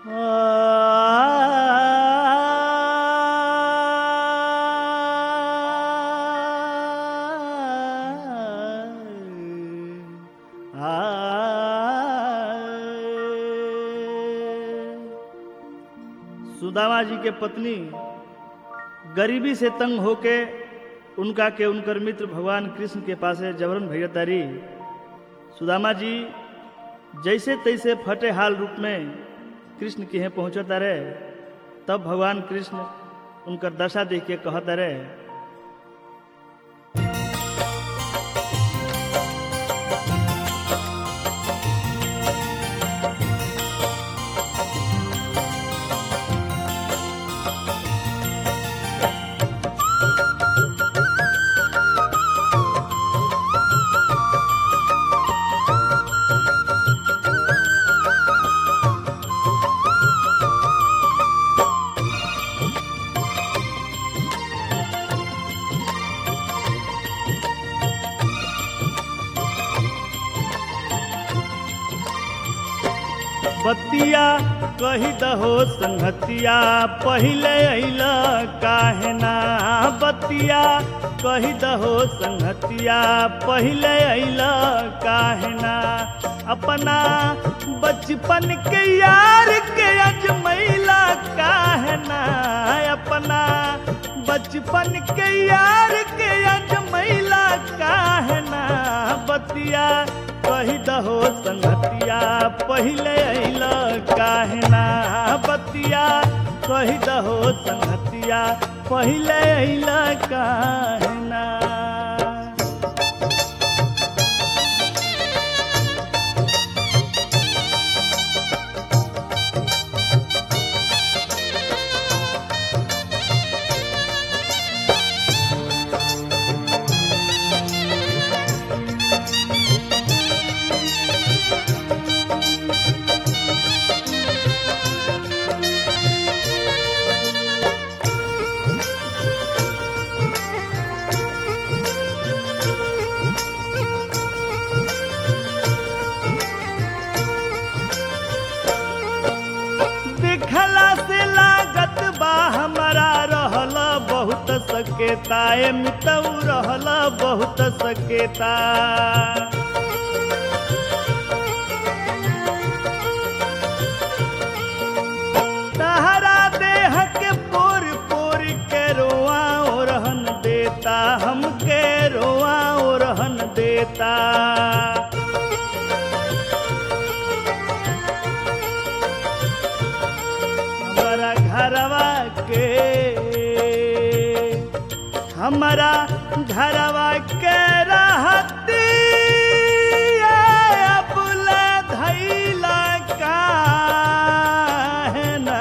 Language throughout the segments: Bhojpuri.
सुदामा जी के पत्नी गरीबी से तंग होके उनका के उनकर मित्र भगवान कृष्ण के पासे जबरन भैयतारी सुदामा जी जैसे तैसे फटे हाल रूप में कृष्ण के यहाँ पहुँचता रहे तब भगवान कृष्ण उनकर दशा देख के कहता रहे बतिया कही दहो संगतिया पहले अल काहे ना बतिया कही दहो संगतिया पहले अल काहे ना अपना बचपन के यार के अजमैला काहे ना अपना बचपन के यार के अजमैला काहे ना बतिया कही दहो संगतिया पहले अल काहना बतिया कही दहो संगतिया पहले अल काहना देखला से लागत बा हमारा रहल बहुत सकेता ए मितऊ रहल बहुत सकेता तहरा देह के पोर पोर के रोआ ओ रहन देता हमके रोआ ओ रहन देता हमारा घरवा के हमारा घरवा के रहती अबुल धैला काहे ना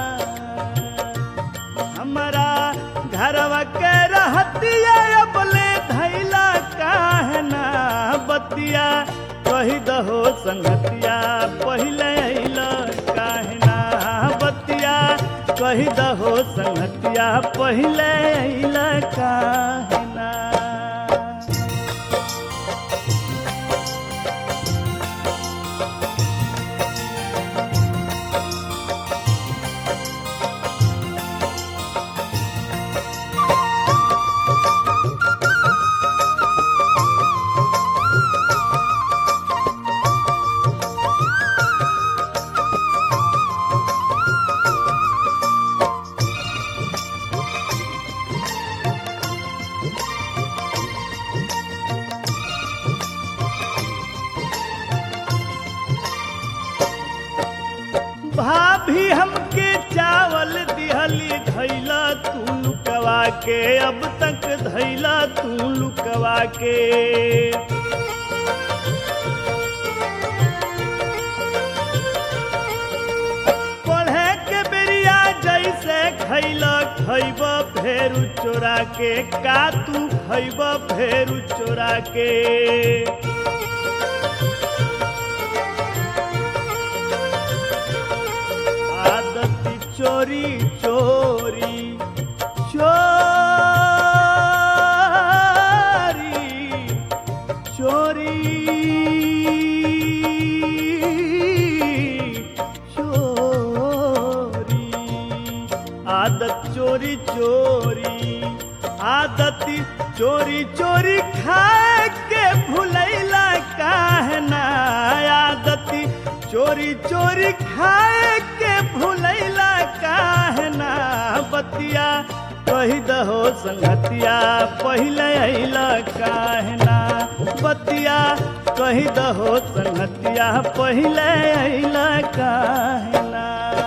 हमारा घरवा के रहती अबले धैला काहे ना बतिया कही दहो संगतिया पहले अइला काहे ना बतिया कही दहो संगतिया पहले अइला काहे ना भाभी हमके चावल दिहली धैला तू लुकवा के अब तक धैला तू लुकवा के पढ़े के बेरिया जैसे खैला खैब फेरू चोरा के का तू खैब फेरू चोरा के आदत चोरी चोरी चोरी चोरी आदत चोरी चोरी आदत चोरी चोरी खाए के भुलैला काहे ना आदत चोरी चोरी खाए के भुलैला काहे ना बतिया कही दहो संगतिया पहिले अइला काहे ना बतिया कही दहो संगतिया पहिले अइला काहे ना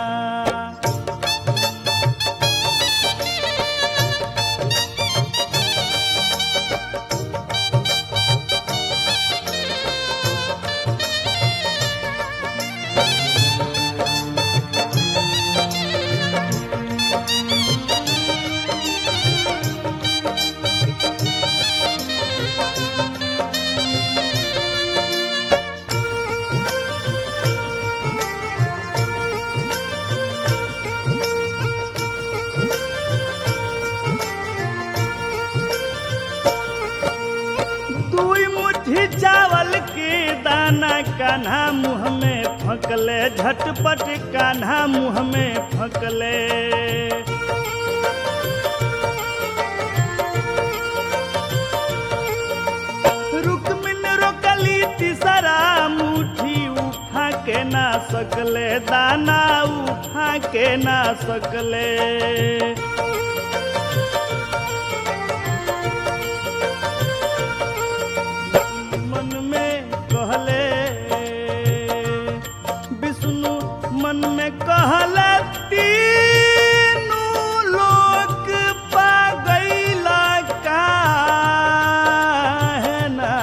दुई मुट्ठी चावल के दाना कान्हा मुँह में फंकले झटपट कान्हा मुँह में फंकले रुकमिन रोकली तीसरा मुट्ठी उठा के ना सकले दाना उठा के ना सकले मन में कहले विष्णु मन में कहले तीनू लोक पा गईला काहे ना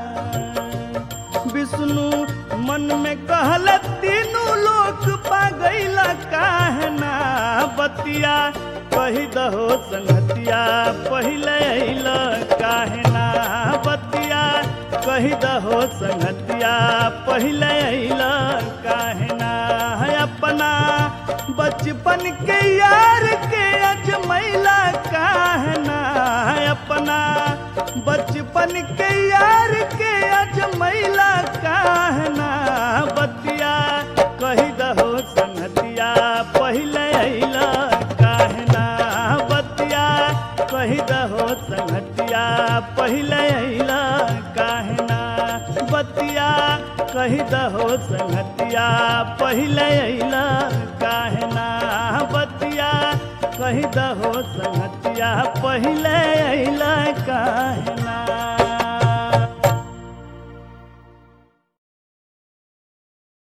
विष्णु मन में कहले तीनू लोक पा गईला काहे ना बतिया कही दहो संगतिया पहिले अइला काहे ना बतिया कही दहो संगतिया पहिले अइला काहे ना है अपना बचपन के यार के अजमैला काहे ना है अपना बचपन के यार के अजमैला काहे ना बतिया कही दहो संगतिया पहिले अइला काहे ना बतिया कही दहो संगतिया पहिले अइला काहे ना बतिया कही दहो संगतिया पहिले अइला काहे ना बतिया कही दहो संगतिया पहिले अइला काहे ना